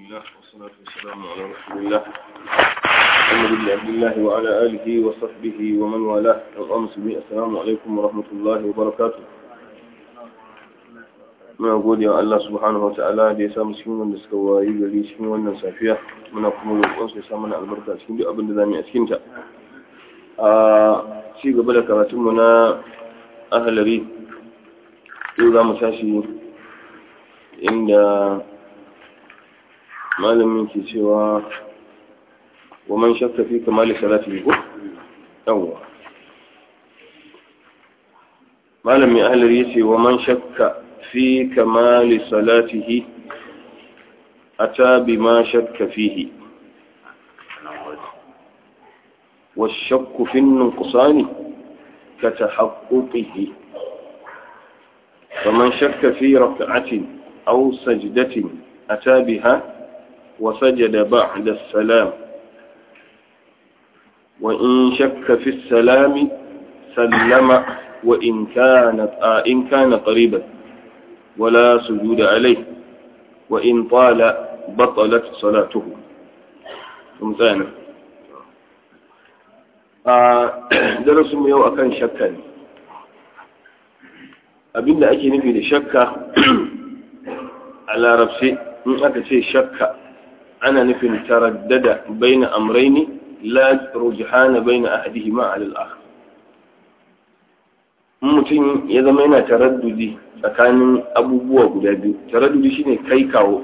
الله والصلاة والسلام على رسول الله محمد بن عبد الله وعلى آله وصحبه ومن والاه والأمسلمين السلام عليكم ورحمة الله وبركاته muna gode wa Allah subhanahu wa ta'ala da ya samu cikin wanda suka wayi gari cikin wannan safiya muna kuma roƙon su ya sa mana albarka cikin duk abin da zamu yi a cikin ta a ci gaba da karatun mu na ahlari yau za mu tashi inda malamin ke cewa wa man shakka fi kamali salati ko yawwa malamin ahlari yace wa man shakka في كمال صلاته أتى بما شك فيه والشك في النقصان كتحققه فمن شك في ركعة أو سجدة أتى بها وسجد بعد السلام وإن شك في السلام سلم وإن كانت آه إن كان قريبا ولا سجود عليه وإن طال بطلت صلاته ممتانا درس yau akan shakka ne abinda ake nufi da shakka a larabci in aka ce shakka ana nufin taraddada baina amraini la rujhana baina ahadihima ala al-akhar mutum ya zama yana taraddudi tsakanin abubuwa guda biyu taraddudi shine kai kawo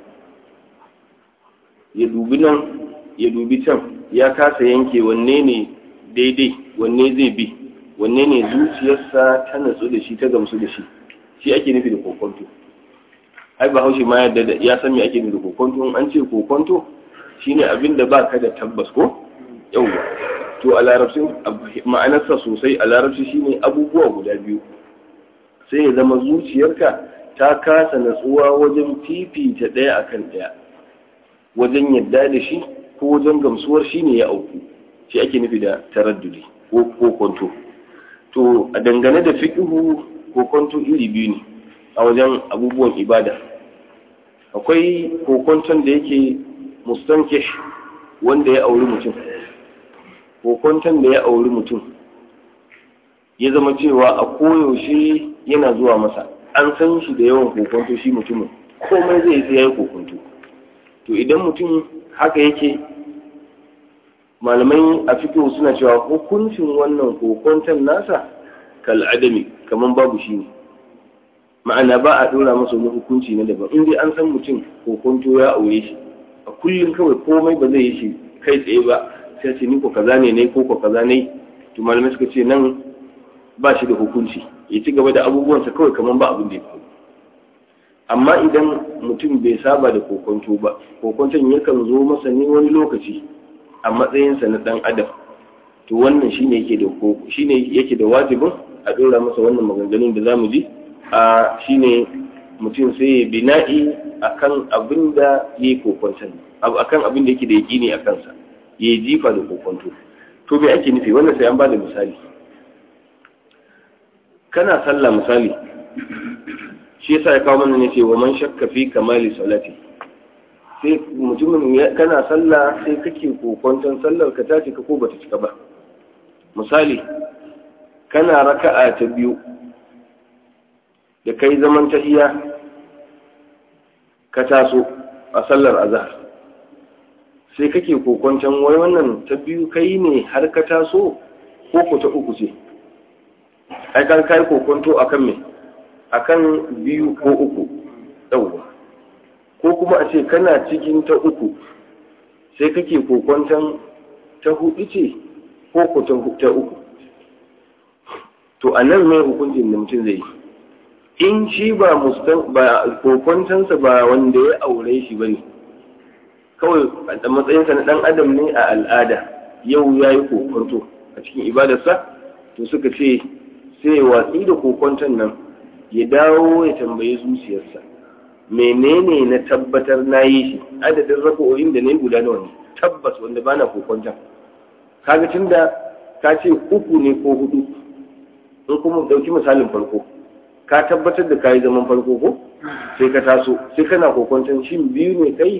ya dubi nan ya dubi can ya kasa yanke wanne ne daidai wanne zai bi wanne ne zuciyarsa ta natsu da shi ta gamsu da shi shi ake nufi da kokonto ai ba haushe ma yadda da ya san me ake nufi da kokonto in an ce kokonto shine abin da baka da tabbas ko yauwa to a larabci ma'anarsa sosai a larabci shine abubuwa guda biyu sai ya zama zuciyarka ta kasa natsuwa wajen fifita ɗaya akan ɗaya wajen yadda da shi ko wajen gamsuwar shi ne ya auku shi ake nufi da taraddudi ko kwanto to a dangane da fiƙihu ko kwanto iri biyu ne a wajen abubuwan ibada akwai kokonton da yake mustanke wanda ya auri mutum kokonton da ya auri mutum ya zama cewa a koyaushe yana zuwa masa an san shi da yawan kokonto shi mutumin komai zai sai yayi kokonto to idan mutum haka yake malamai a fito suna cewa hukuncin wannan kokonton nasa kal adami kaman babu shi ne ma'ana ba a dora masa wani hukunci na daban in dai an san mutum kokonto ya aure shi a kullum kawai komai ba zai yi shi kai tsaye ba sai ce ni ko kaza ne ne ko ko kaza ne to malamai suka ce nan ba shi da hukunci ya ci gaba da abubuwansa kawai kamar ba abin da ya faru amma idan mutum bai saba da kokonto ba kokonton yakan zo masa ne wani lokaci a matsayinsa na dan adam to wannan shine yake da shine yake da wajibin a dora masa wannan maganganun da zamu ji a shine mutum sai ya bina'i akan abin da yayi kokonton akan abin da yake da yaqini a kansa yayi jifa da kokonto to me ake nufi wannan sai an ba da misali kana sallah misali shi yasa ya kawo mana ne ce wa man shakka fi kamali salati sai mutumin kana sallah sai kake kokonton sallar ka ta cika ko bata cika ba misali kana raka'a ta biyu da kai zaman tahiya ka taso a sallar azhar sai kake kokonton wai wannan ta biyu kai ne har ka taso ko ko ta uku ce ai kan kai kokonto akan me akan biyu ko uku yawwa ko kuma a ce kana cikin ta uku sai kake kokonton ta hudu ce ko ko ta uku to a nan mai hukuncin da mutum zai yi in shi ba mustan ba kokontonsa ba wanda ya aure shi ba ne kawai a matsayinsa na dan adam ne a al'ada yau ya yi kokonto a cikin ibadarsa to suka ce sai watsi da kokonton nan ya dawo ya tambayi zuciyarsa menene na tabbatar na yi shi adadin rako'o'in da na yi guda nawa ne tabbas wanda bana kokonton kaga tun da ka ce uku ne ko hudu in kuma dauki misalin farko ka tabbatar da kayi zaman farko ko sai ka taso sai kana kokonton shin biyu ne kai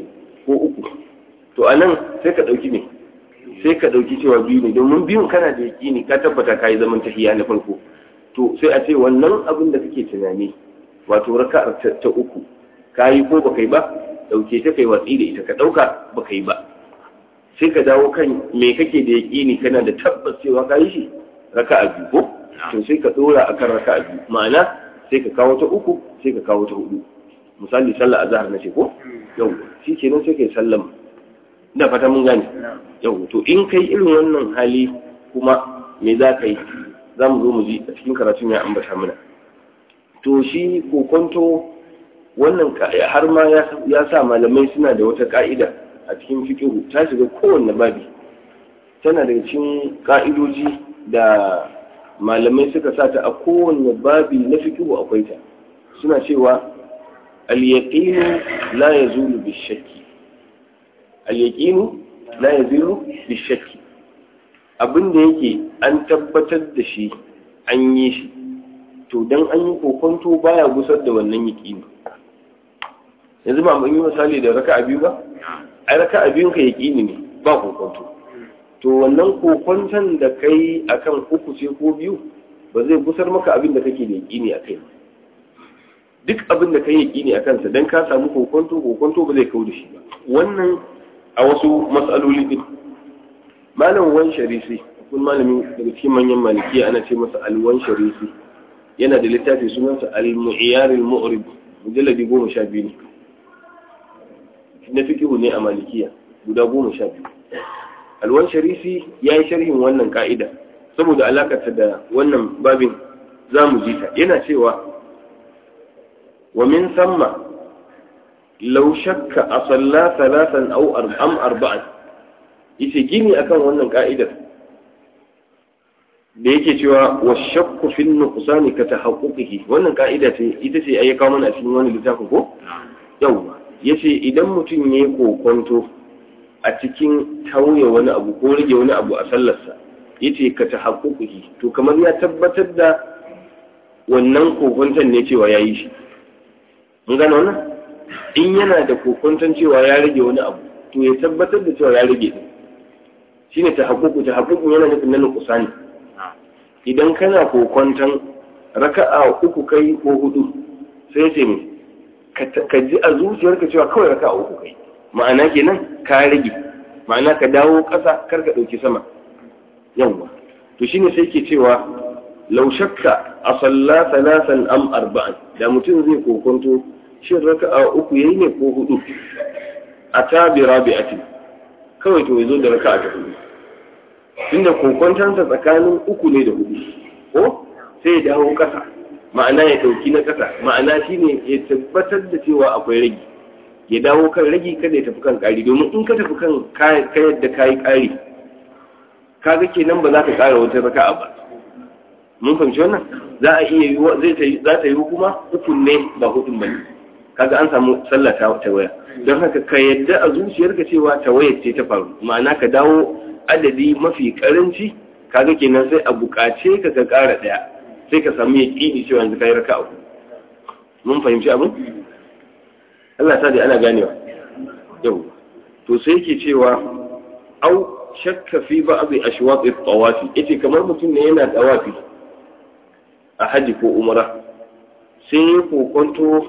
ko uku to a nan sai ka ɗauki ne sai ka ɗauki cewa biyu ne domin biyun kana da yaƙini ka tabbata ka yi zaman tahiya na farko to sai a ce wannan abin da kake tunani wato raka'ar ta uku ka yi ko baka yi ba ɗauke ta kai watsi da ita ka ɗauka baka yi ba sai ka dawo kan me kake da yaƙini kana da tabbas cewa ka yi shi raka'a biyu ko to sai ka ɗora akan raka'a biyu ma'ana sai ka kawo ta uku sai ka kawo ta hudu misali sallah azhar na ce ko yau shi kenan sai kai sallama ina fata mun gane yau to in kai irin wannan hali kuma me za ka yi za mu zo mu ji a cikin karatun ya ambata mana to shi kokonto wannan har ma ya sa malamai suna da wata ka'ida a cikin fikihu ta shiga kowanne babi tana daga cikin ka'idoji da malamai suka sa ta a kowanne babi na fikihu akwai ta suna cewa al-yaqinu la yazulu bi-shakki al-yaqinu la yazulu bi-shakki abinda yake an tabbatar da shi an yi shi to dan an yi kokonto baya gusar da wannan yaqini yanzu ba mun yi misali da raka'a biyu ba ai raka'a biyun ka yaqini ne ba kokonto to wannan kokonton da kai akan uku ce ko biyu ba zai gusar maka abin da kake da yaqini akai ba duk abin da ka yi yaƙini a kansa don ka samu kokonto kokonto ba zai kau da shi ba wannan a wasu matsaloli din malam wan sharisi kun malami daga cikin manyan malikiya ana ce masa alwan sharisi yana da littafi sunansa al-mu'iyar al-mu'rib mujalladi goma sha biyu ne na fikihu ne a malikiya guda goma sha biyu alwan sharisi ya yi sharhin wannan ka'ida saboda alakarta da wannan babin za mu ji ta yana cewa ومن ثم لو شك أصلى ثلاثا أو أم أربعا yace gini akan wannan ka'idar da yake cewa wa shakku fi nuqsani ka tahaqquqihi wannan ka'ida ce ita ce ayi kawo mana a cikin wani littafin ko yawa yace idan mutum yayi kokonto a cikin tauye wani abu ko rage wani abu a sallarsa yace ka tahaqquqihi to kamar ya tabbatar da wannan kokonton ne cewa yayi shi mun gane wannan in yana da kokonton cewa ya rage wani abu to ya tabbatar da cewa ya rage din shine ta hakuku ta hakuku yana nufin nan kusa ne idan kana kokonton raka'a uku kai ko hudu sai ce me ka ji a zuciyarka cewa kawai raka'a uku kai ma'ana kenan ka rage ma'ana ka dawo ƙasa kar ka ɗauki sama yawwa to shine sai ke cewa lau shakka a salla salasan am arba'an da mutum zai kokonto shin raka'a uku yayi ne ko hudu a tabi rabi'ati kawai to yazo da raka'a ta hudu tunda kokontansa tsakanin uku ne da hudu ko sai ya dawo kasa ma'ana ya dauki na kasa ma'ana shine ya tabbatar da cewa akwai ragi ya dawo kan ragi kada ya tafi kan kari domin in ka tafi kan ka yadda kayi kari kaga kenan ba za ka kara wata raka'a ba mun fahimci wannan za a iya yi zai ta za ta yi kuma hukun ne ba hudun bane kaga an samu sallah ta ta waya don haka ka yadda a zuciyarka cewa ta waya ce ta faru ma'ana ka dawo adadi mafi karanci kaga kenan sai a buƙace ka ka ƙara ɗaya sai ka samu yaƙini cewa yanzu kai raka'a uku mun fahimci abin Allah ta da ana ganewa yau to sai yake cewa au shakka fi ba'd ashwaq at-tawafi yace kamar mutum ne yana tawafi a haji ko umara sai ya kokonto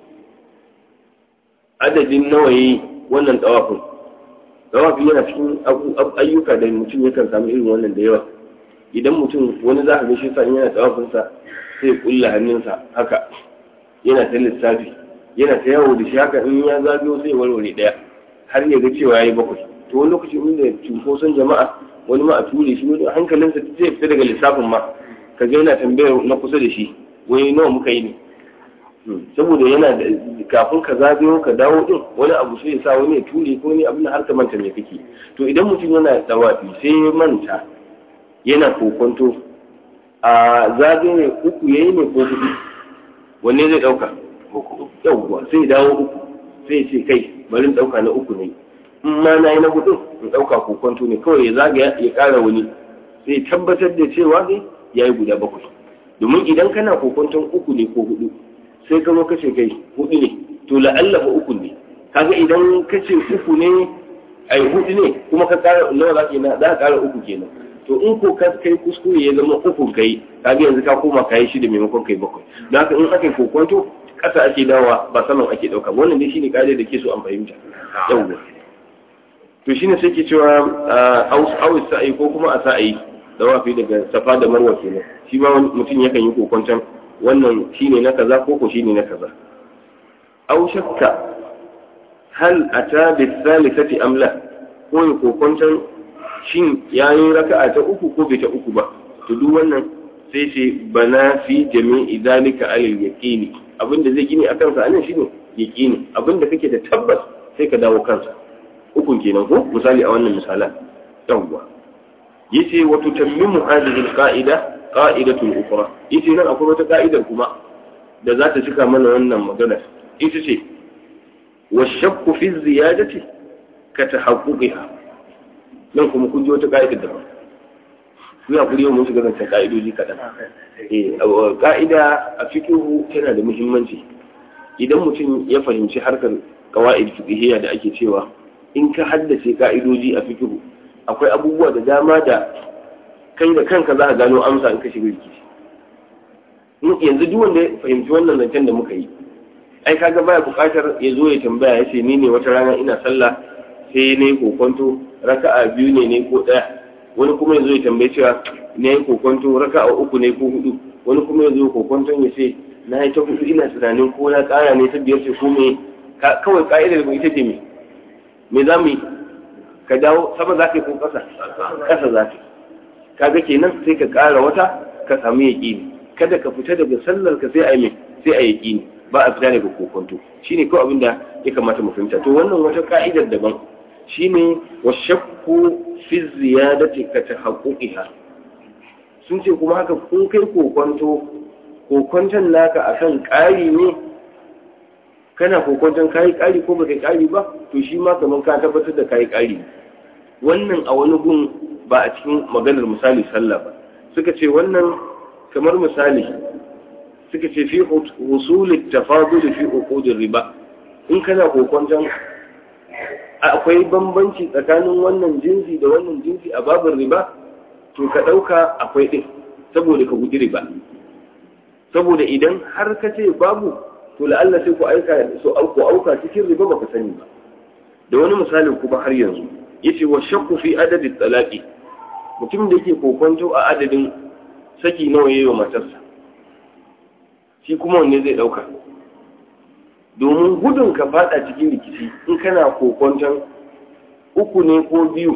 adadin nawayi wannan tawafin tawafi yana cikin ayyuka da mutum yakan samu irin wannan da yawa idan mutum wani za ka ga shi sa yana tawafinsa sai kulla hannunsa haka yana ta lissafi yana ta yawo da shi haka in ya zagayo sai warware daya har ya ga cewa ya yi bakwai to wani lokaci inda cunkoson jama'a wani ma a ture shi wani hankalinsa zai fita daga lissafin ma ka ga yana tambayar na kusa da shi wai nawa muka yi ne saboda yana da kafin ka zagayo ka dawo din wani abu sai ya sa wani ya ture ko wani abin har ka manta me kake to idan mutum yana tsawafi sai ya manta yana kokonto a zagaye uku yayi ne ko hudu wanne zai dauka yawwa sai ya dawo uku sai ya ce kai bari in dauka na uku ne in ma na yi na hudu in dauka kokonto ne kawai ya zagaya ya kara wani sai tabbatar da cewa ne ya yi guda bakwai domin idan kana kokonton uku ne ko hudu sai ka zo kace kai hudu ne to la'alla fa uku ne kaga idan ka ce uku ne ai hudu ne kuma ka ƙara nawa za ka yi za ka ƙara uku kenan to in ko ka kai kuskure ya zama uku kai kaga yanzu ka koma kai shida maimakon kai bakwai don haka in aka yi kokonto ƙasa ake dawa ba saman ake ɗauka wannan dai shine ƙa'idar da ke so an fahimta yawwa to shine sai ke cewa aus sa'i ko kuma a sa'ayi da wafi daga safa da marwa kenan shi ma mutum yakan yi kokonton wannan shine na kaza ko ko shine na kaza aw shakka hal ata bi thalithati am la ko ya kokonton shin yayin raka'a ta uku ko bai ta uku ba to duk wannan sai ce bana fi jami'i zalika alil yaqini abinda zai gini akan sa anan shine yaqini abinda kake da tabbas sai ka dawo kansa ukun kenan ko misali a wannan misalan yawwa yace wa tutammimu hadhihi alqa'ida qa'idatul ukhra yace nan akwai wata ka'idar kuma da za ta cika mana wannan magana ita ce wa shakku fi ziyadati ka tahaqquqiha nan kuma kun ji wata ka'idar da ku ya kuri mun shiga zancen ka'idoji kaɗan eh ka'ida a fiqhu tana da muhimmanci idan mutum ya fahimci harkar qawaid fiqhiyya da ake cewa in ka haddace ka'idoji a fiqhu akwai abubuwa da dama da kai da kanka za ka gano amsa in ka shiga rikici yanzu duk wanda ya fahimci wannan zancen da muka yi ai kaga baya buƙatar ya zo ya tambaya ya ce ni ne wata rana ina sallah sai ne kokonto raka'a biyu ne ne ko ɗaya wani kuma ya zo ya tambaye cewa ne kokonto raka'a uku ne ko hudu wani kuma ya zo kokonton ya ce na yi ta hudu ina tunanin ko na ƙara ne ta biyar ce ko me kawai ka'idar mu ita ce me me za mu yi ka dawo sama za ka yi ko ƙasa ƙasa za ka kaga kenan sai ka ƙara wata ka samu yaƙini kada ka fita daga sallar ka sai a yi sai a yaƙini ba a fita daga kokonto shine kawai abin da ya kamata mu fahimta to wannan wata ka'idar daban shine wa shakku fi ziyadati ka tahaqquqiha sun ce kuma haka kun kai kokonto kokonton naka akan ƙari ne kana kokonton kayi ƙari ko baka ƙari ba to shi ma kamar ka tabbatar da kayi ƙari wannan a wani gun ba a cikin maganar misali sallah ba suka ce wannan kamar misali suka ce fi husulit tafadul fi uqudin riba in kana kokonton akwai bambanci tsakanin wannan jinsi da wannan jinsi a babin riba to ka ɗauka akwai ɗin saboda ka guji riba saboda idan har ka ce babu to la'alla sai ku aika so ku auka cikin riba baka sani ba da wani misalin kuma har yanzu yace wa shakku fi adadi talaqi mutum da yake kokonto a adadin saki nawa yayi wa matarsa shi kuma wanne zai dauka domin gudun ka fada cikin rikici in kana kokonton uku ne ko biyu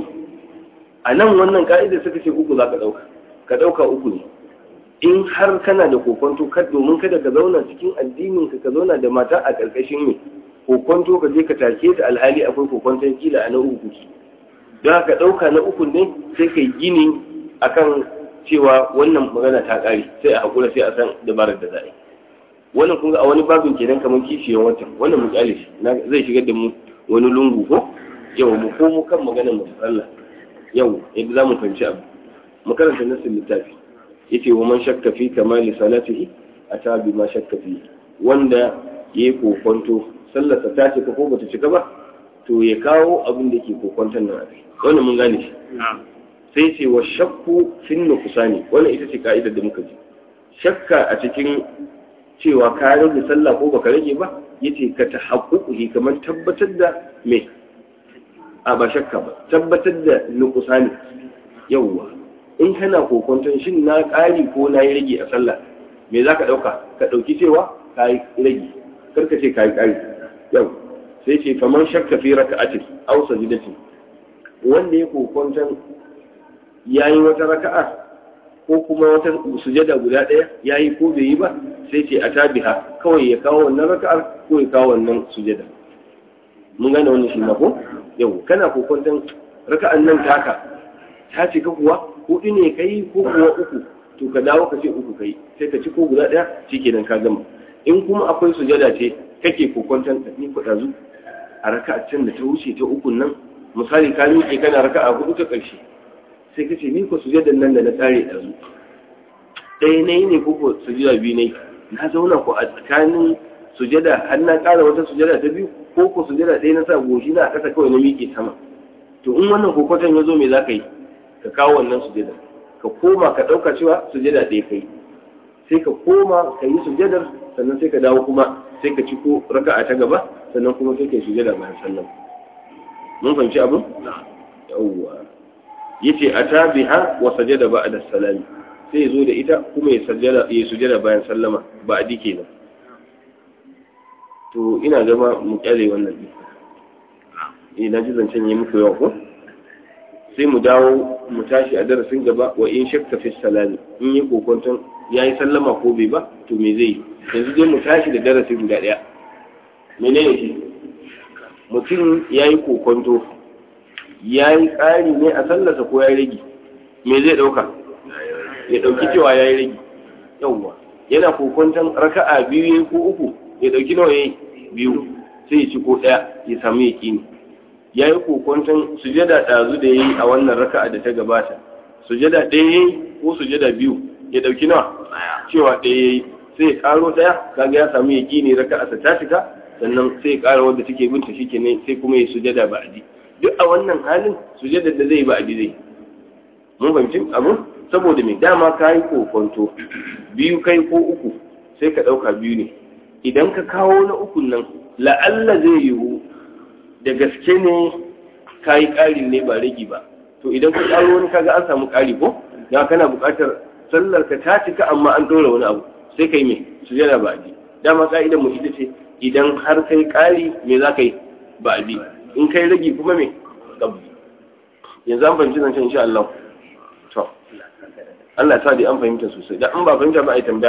a nan wannan ka'idar suka ce uku za ka dauka ka dauka uku ne in har kana da kokonto domin kada ka zauna cikin addinin ka ka zauna da mata a ƙarƙashin ne kokonto ka je ka take ta alhali akwai kokonton kila a na uku don ka ɗauka na uku ne sai ka gini akan cewa wannan magana ta ƙare sai a haƙura sai a san dabarar da za a yi wannan kun ga a wani babin kenan kamar kishiyan watan wannan mu kyale shi zai shigar da mu wani lungu ko yau mu komo kan maganar mu sallah yau yadda za mu fahimci abu mu karanta nasin littafi yace wa man shakka fi kamali salatihi ata bi ma shakka fi wanda yayi kokonto sallarsa ta cika ko bata cika ba to ya kawo abin da ke kokonton nan akai wannan mun gane shi sai ce wa shakku fin nuqsani wannan ita ce ka'idar da muka ji shakka a cikin cewa ka rage sallah ko baka rage ba yace ka tahaqquqi kamar tabbatar da me a ba shakka ba tabbatar da nuqsani yawwa in kana kokonton shin na ƙari ko na yi rage a sallah me za ka ɗauka ka ɗauki cewa ka yi rage karka ce ka yi ƙari yau sai ce kamar shakka fi raka'atin aw sajidatin wanda ya kokonton ya yi wata raka'a ko kuma wata sujada guda ɗaya ya yi ko bai yi ba sai ce a tabiha kawai ya kawo wannan raka'ar ko ya kawo wannan sujada mun gane wannan shi ko yau kana kokonton raka'an nan taka ta cika kuwa hudu ne kai ko kuwa uku to ka dawo ka ce uku kai sai ka ci ko guda ɗaya shikenan ka gama in kuma akwai sujada ce kake kokonton ta ni kuɗa zu a raka'a can da ta wuce ta ukun nan misali ka miƙe kana raka'a hudu ta ƙarshe sai ka ce ni ko sujadan nan da na tsare ɗazu ɗaya na yi ne ko ko sujada biyu ne na zauna ko a tsakanin sujada har na ƙara wata sujada ta biyu ko ko sujada ɗaya na sa goshi na a ƙasa kawai na miƙe sama to in wannan kokoton ya zo me za ka yi ka kawo wannan sujada ka koma ka ɗauka cewa sujada ɗaya kai sai ka koma ka yi sujadar sannan sai ka dawo kuma sai ka ci ko raka'a ta gaba sannan kuma sai ka yi sujada bayan sallan mun fahimci abin yawwa yace ata biha wa sajada ba'da salami sai ya zo da ita kuma ya sajada ya sujada bayan sallama ba a dike nan to ina gama mu kyale wannan din eh na ji zancen yi muku yawa ko sai mu dawo mu tashi a darasin gaba wa in shakka fi salami in yi kokonton yayi sallama ko bai ba to me zai yanzu dai mu tashi da darasi guda daya menene shi mutum yayi kokonto yayi ƙari ne a sallarsa ko ya rage me zai dauka ya dauki cewa yayi rage yawwa yana kokonton raka'a biyu ko uku ya dauki nawa yayi biyu sai ya ci ko daya ya samu yakini ya yi kokonton sujada ɗazu da ya yi a wannan raka'a da ta gabata sujada ɗaya ya yi ko sujada biyu ya ɗauki nawa cewa ɗaya ya yi sai ya ƙaro ɗaya kaga ya samu yaƙini raka'a sa ta cika sannan sai ya ƙara wadda take binta shi ne sai kuma ya sujada ba adi duk a wannan halin sujada da zai ba adi zai mun fahimci abu saboda mai dama ka yi kokonto biyu kai ko uku sai ka ɗauka biyu ne idan ka kawo na ukun nan la'alla zai yiwu da gaske ne ka yi ƙari ne ba ragi ba to idan ka ƙaro wani kaga an samu ƙari ko ya kana buƙatar sallar ka ta cika amma an ɗora wani abu sai ka yi mai sujada ba ji dama ka'idan mu ita ce idan har kai ƙari me za ka yi ba bi in kai ragi kuma me gabu yanzu an fahimci zancen insha Allah to Allah sa dai an fahimta sosai da an ba fahimta ba a yi tambaya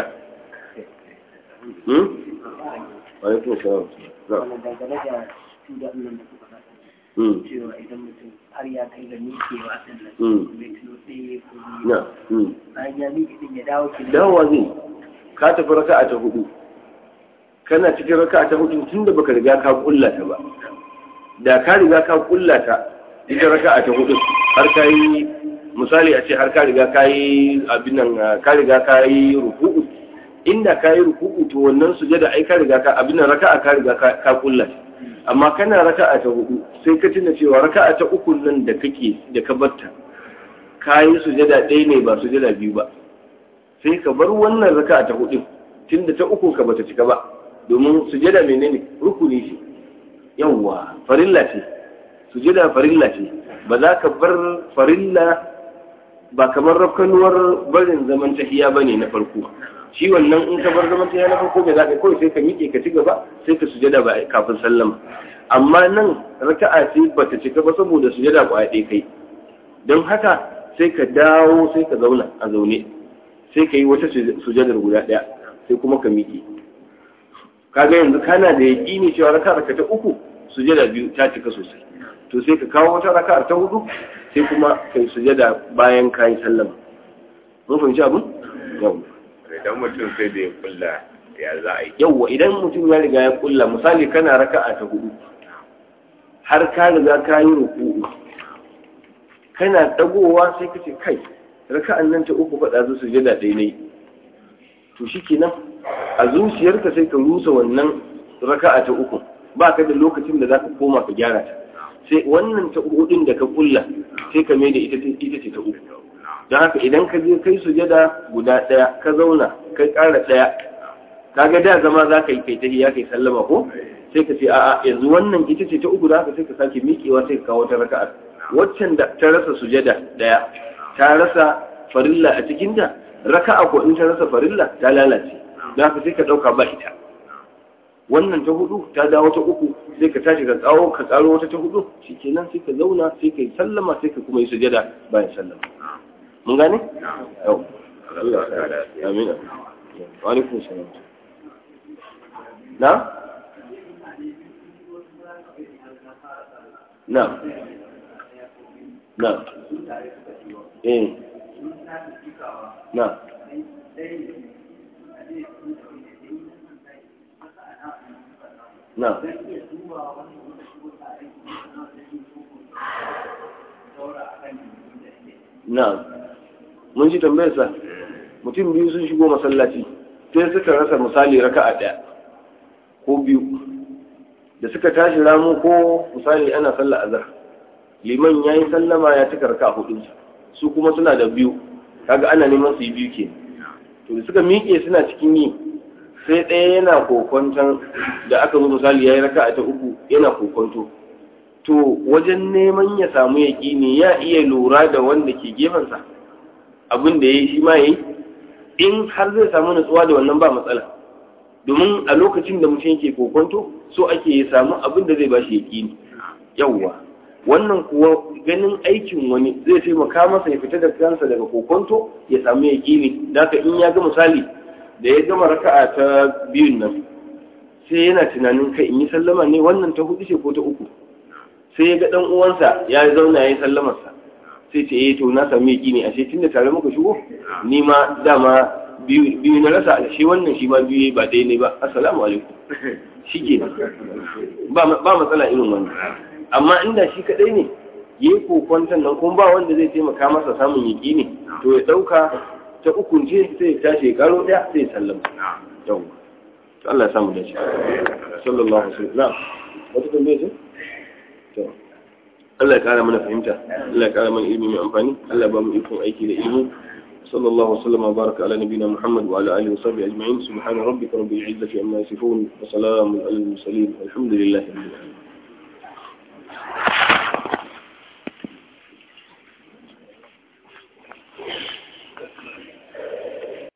hmm? wa alaikum salam wannan dangane da da nan da kuka faɗa cewa idan mutum har ya kai ga miƙewa a sannan bai tuno ɗaya ko biyu bayan ya miƙe din ya dawo ki dawowa zai ka tafi raka'a ta hudu kana cikin raka'a ta hudu tun da baka riga ka kulla ta ba da ka riga ka kulla ta ita raka'a ta hudu har ka yi misali a ce har ka riga ka yi abin nan ka riga ka yi ruku'u inda ka yi ruku'u to wannan sujada ai ka riga ka abin nan raka'a ka riga ka kulla ta amma kana raka'a ta hudu sai ka tuna cewa raka'a ta uku nan da kake da ka barta ka yi sujada ɗaya ne ba sujada biyu ba sai ka bar wannan raka'a ta hudu tunda ta uku ka bata cika ba domin sujada menene rukuni ce yawwa farilla ce sujada farilla ce ba za ka bar farilla ba kamar rafkanuwar barin zaman tahiya bane na farko shi wannan in ka bar zaman tahiya na farko bai za ka kawai sai ka miƙe ka ci gaba sai ka sujada ba kafin sallama amma nan raka'a ce bata cika ba saboda sujada ba ɗaya kai don haka sai ka dawo sai ka zauna a zaune sai ka yi wata sujadar guda ɗaya sai kuma ka miƙe kaga yanzu kana da yaƙini cewa raka'a ka ta uku sujada biyu ta cika sosai to sai ka kawo wata raka'a ta hudu sai kuma kai sujada bayan ka yi sallama mun fahimci abin yau idan mutum sai da ya kulla ya za a yi yauwa idan mutum ya riga ya kulla misali kana raka'a ta hudu har ka riga ka yi ruku'u kana dagowa sai ka ce kai raka'an nan ta uku faɗa su sujada ɗaya ne to shikenan a zuciyarka sai ka rusa wannan raka'a ta uku ba ka da lokacin da za ka koma ka gyara ta sai wannan ta hudun da ka kulla sai ka mai da ita ita ce ta uku don haka idan ka je kai sujada guda ɗaya ka zauna kai ƙara ɗaya kaga da zama za ka yi kai ta ya kai sallama ko sai ka ce a'a yanzu wannan ita ce ta uku da haka sai ka sake miƙewa sai ka kawo ta raka'a waccan da ta rasa sujada ɗaya ta rasa farilla a cikinta raka'a ko in ta rasa farilla ta lalace don haka sai ka ɗauka ba ita wannan ta hudu ta dawo ta uku sai ka tashi ka tsawo ka tsaro wata ta hudu shikenan sai ka zauna sai ka yi sallama sai ka kuma yi sujada bayan sallama mun gane yau amin wa alaikum salam na na na eh na na na mun ji tambayarsa mutum biyu sun shigo masallaci sai suka rasa misali raka'a ɗaya ko biyu da suka tashi ramu ko misali ana sallah azhar liman yayi sallama ya cika raka hudun su kuma suna da biyu kaga ana neman su yi biyu ke to da suka miƙe suna cikin yi sai ɗaya yana kokonton da aka zo misali yayi raka ta uku yana kokonto to wajen neman ya samu yaƙini ya iya lura da wanda ke gefensa abin da ya yi shi ma ya yi in har zai samu nutsuwa da wannan ba matsala domin a lokacin da mutum yake kokonto so ake ya samu abin da zai bashi yaƙini yawwa wannan kuwa ganin aikin wani zai taimaka masa ya fita da kansa daga kokonto ya samu yaƙini da in ya ga misali da ya gama raka'a ta biyun nan sai yana tunanin kai in yi sallama ne wannan ta hudu ce ko ta uku sai ya ga dan uwansa ya zauna ya yi sallamarsa sai ce eh to na sami yaki ne ashe tunda tare muka shigo ni ma dama biyu na rasa ashe wannan shi ma biyu ba ɗaya ne ba assalamu alaikum shi ke ba matsala irin wannan amma inda shi kaɗai ne ya yi kokwantan nan kuma ba wanda zai taimaka masa samun yaki ne to ya ɗauka ta ukun ce sai ya tashi ya karo ɗaya sai ya sallama yau Allah ya samu dace sallallahu alaihi wasallam wata tambaye ce Allah ya kara mana fahimta Allah ya kara mana ilimi mai amfani Allah ya ba mu ikon aiki da ilimi sallallahu alaihi wasallam baraka ala nabiyina Muhammad wa ala alihi wa sahbihi ajma'in subhana rabbika rabbil izzati amma yasifun wa salamun alal mursalin alhamdulillahi rabbil alamin